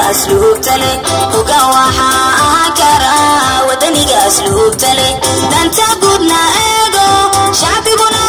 asluubta leh hogaan waxaa ahaan kara wadaniga asluubta leh danta guudna eego shacbiguna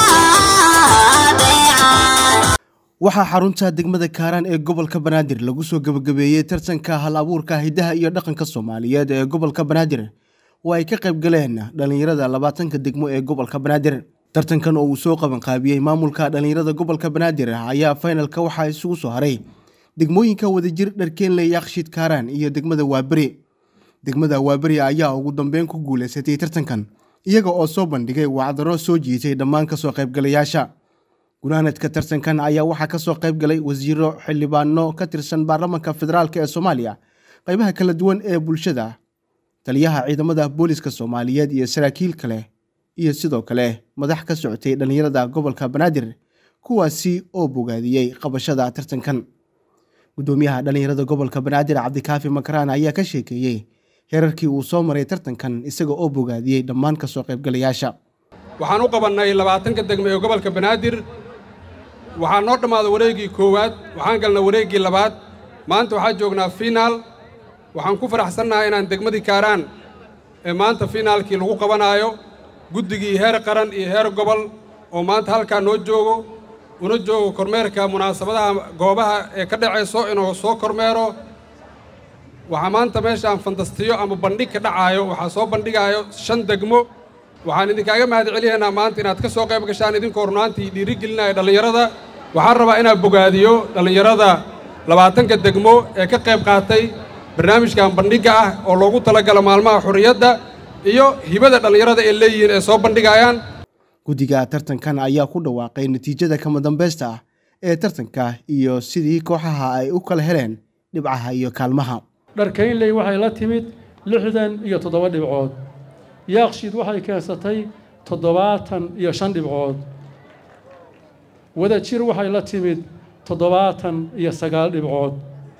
adeeca waxaa xarunta degmada kaaraan ee gobolka banaadir lagu soo gebagabeeyey tartanka hal abuurka hidaha iyo dhaqanka soomaaliyeed ee gobolka banaadir oo ay ka qayb galeen dhallinyarada labaatanka degmo ee gobolka banaadir tartankan oo uu soo qabanqaabiyey maamulka dhallinyarada gobolka banaadir ayaa faynalka waxaa isugu soo haray degmooyinka wadajir dharkeenle yakshiid kaaraan iyo degmada waaberi degmada waaberi ayaa ugu dambeyn ku guuleysatay tartankan iyaga oo soo bandhigay wacdaro soo jiitay dhammaan kasoo qaybgalayaasha gunaanadka tartankan ayaa waxaa kasoo qayb galay wasiiro xildhibaano ka tirsan baarlamaanka federaalk ee soomaaliya qaybaha kala duwan ee bulshada taliyaha ciidamada booliska soomaaliyeed iyo saraakiil kale iyo sidoo kale madax ka socotay dhallinyarada gobolka banaadir kuwaasi oo bogaadiyey qabashada tartankan gudoomiyaha dhallinyarada gobolka banaadir cabdikaafi makaraan ayaa ka sheekeeyey heerarkii uu soo maray tartankan isaga oo bogaadiyey dhammaan kasoo qaybgalayaasha waxaan u qabannay labaatanka degmo ee gobolka banaadir waxaa noo dhammaaday wareeggii koowaad waxaan galnay wareeggii labaad maanta waxaan joognaa fiinaal waxaan ku faraxsannahay inaan degmadii kaaraan ee maanta fiinaalkii lagu qabanaayo guddigii heer qaran iyo heer gobol oo maanta halkaa noo joogo una joogo kormeerka munaasabadaha goobaha ee ka dhacayso inuu soo kormeero waxaa maanta meeshaan fantastiyo ama bandhig ka dhacaayo waxaa soo bandhigaayo shan degmo waxaan idinkaaga mahad celinaynaa maanta inaad ka soo qayb gashaan idinkoo runaantii dhiirigelinaya dhallinyarada waxaan rabaa inaad bogaadiyo dhallinyarada labaatanka degmo ee ka qayb qaatay barnaamijkan bandhigga ah oo loogu talagalo maalmaha xurriyadda iyo hibada dhallinyarada ay leeyihiin ee soo bandhigayaan guddiga tartankan ayaa ku dhawaaqay natiijada kama dambaysta ah ee tartanka iyo sidii kooxaha ay u kala heleen dhibcaha iyo kaalmaha dharkaynley waxay la timid lixdan iyo toddoba dhibcood yaakshiid waxay keensatay toddobaatan iyo shan dhibcood wadajir waxay la timid toddobaatan iyo sagaal dhibcood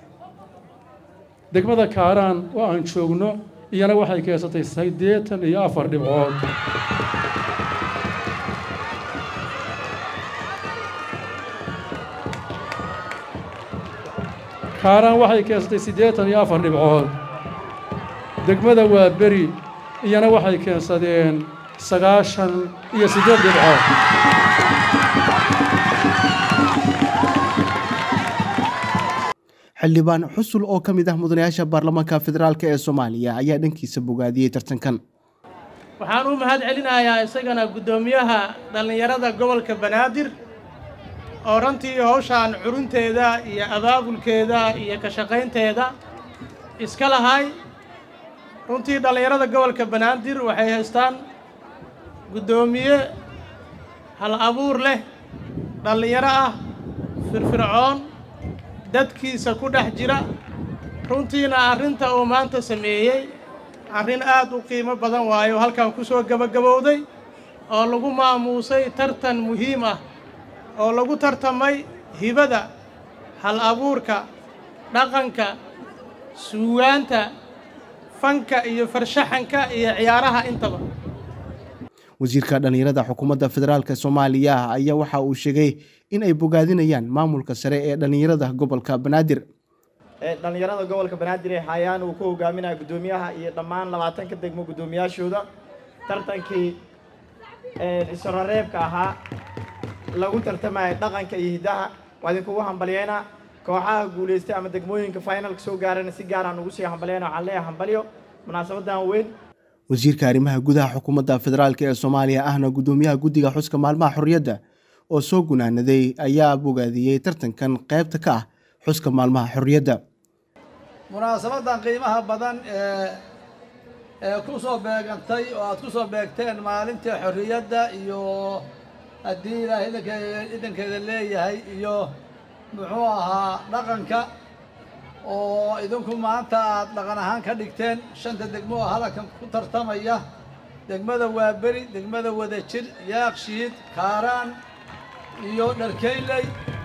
degmada kaaraan oo aan joogno iyana waxay keensatay siddeetan iyo afar dhibcood kaaraan waxay keensatay siddeetan iyo afar dhibcood degmada waa beri iyana waxay keensadeen sagaashan iyo siddeed dhibcood xildhibaan xusul oo ka mid ah mudanayaasha baarlamaanka federaalk ee soomaaliya ayaa dhankiisa bogaadiyey tartankan waxaan u mahad celinayaa isagana guddoomiyaha dhallinyarada gobolka banaadir oo runtii hawshaan curunteeda iyo abaabulkeeda iyo ka shaqaynteeda iska lahay runtii dhallinyarada gobolka banaadir waxay haystaan guddoomiye hal abuur leh dhallinyaro ah firfircoon dadkiisa ku dhex jira runtiina arrinta uu maanta sameeyey arrin aad u qiimo badan waayo halkan ku soo gebagabowday oo lagu maamuusay tartan muhiim ah oo lagu tartamay hibada hal abuurka dhaqanka suugaanta fanka iyo farshaxanka iyo ciyaaraha intaba wasiirka dhallinyarada xukuumadda federaalk soomaaliya ayaa waxa uu sheegay in ay bogaadinayaan maamulka sare ee dhallinyarada gobolka banaadir dhallinyarada gobolka banaadir ee hayaan uu ku hogaaminaya guddoomiyaha iyo dhammaan labaatanka degmo guddoomiyaashooda tartankii isroreebka ahaa lagu tartamaya dhaqanka iyo hiddaha waa idinkugu hambalyeynaa kooxaha guulaystay ama degmooyinka finalka soo gaarana si gaaraan ugu sii hambalyeyna waxaan leeyahay hambalyo munaasabadan weyn wasiirka arrimaha gudaha xukuumadda federaalk ee soomaaliya ahna guddoomiyaha guddiga xuska maalmaha xorriyadda oo soo gunaanaday ayaa bogaadiyey tartankan qaybta ka ah xuska maalmaha xorriyadda munaasabadan qiimaha badan ee ee ku soo beegantay oo aad ku soo beegteen maalintii xorriyadda iyo haddii ilaah idankeeda idankeeda leeyahay iyo muxuu ahaa dhaqanka oo idinku maanta aad dhaqan ahaan ka dhigteen shanta degmo oo hadalkan ku tartamaya degmada waaberi degmada wadajir yaakshiid kaaraan iyo dharkeynley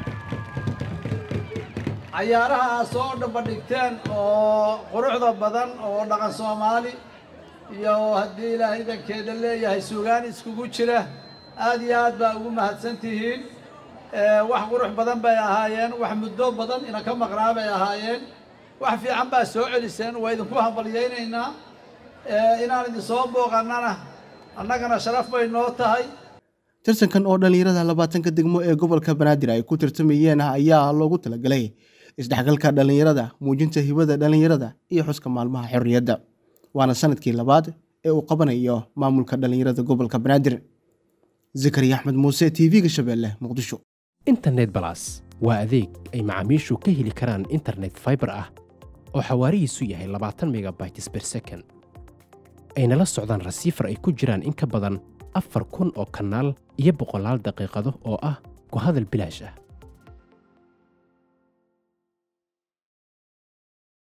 cayaaraha aad soo dhambadhigteen oo quruxda badan oo dhaqan soomaali iyo haddii ilaah idankeeda leeyahay suugaan iskugu jira aad iyo aad baa ugu mahadsan tihiin wax qurux badan bay ahaayeen wax muddo badan ina ka maqnaa bay ahaayeen wax fiican baa soo celiseen waa idinku hambalyaynaynaa inaan idin soo booqannana annagana sharaf bay noo tahay tartankan oo dhallinyarada labaatanka degmo ee gobolka banaadir ay ku tartamayeen ayaa loogu talagalay isdhexgalka dhallinyarada muujinta hibada dhallinyarada iyo xuska maalmaha xorriyadda waana sanadkii labaad ee uu qabanayo maamulka dhallinyarada gobolka banaadir zakariya axmed muuse t v-ga shabeelle muqdisho internet balas waa adeeg ay macaamiishu ka heli karaan internet faibar ah oo xawaarihiisu yahay labaatan megabytes ber second ayna la socdaan rasiifar ay ku jiraan in ka badan afar kun oo kanaal iyo boqolaal daqiiqado oo ah ku hadal bilaash ah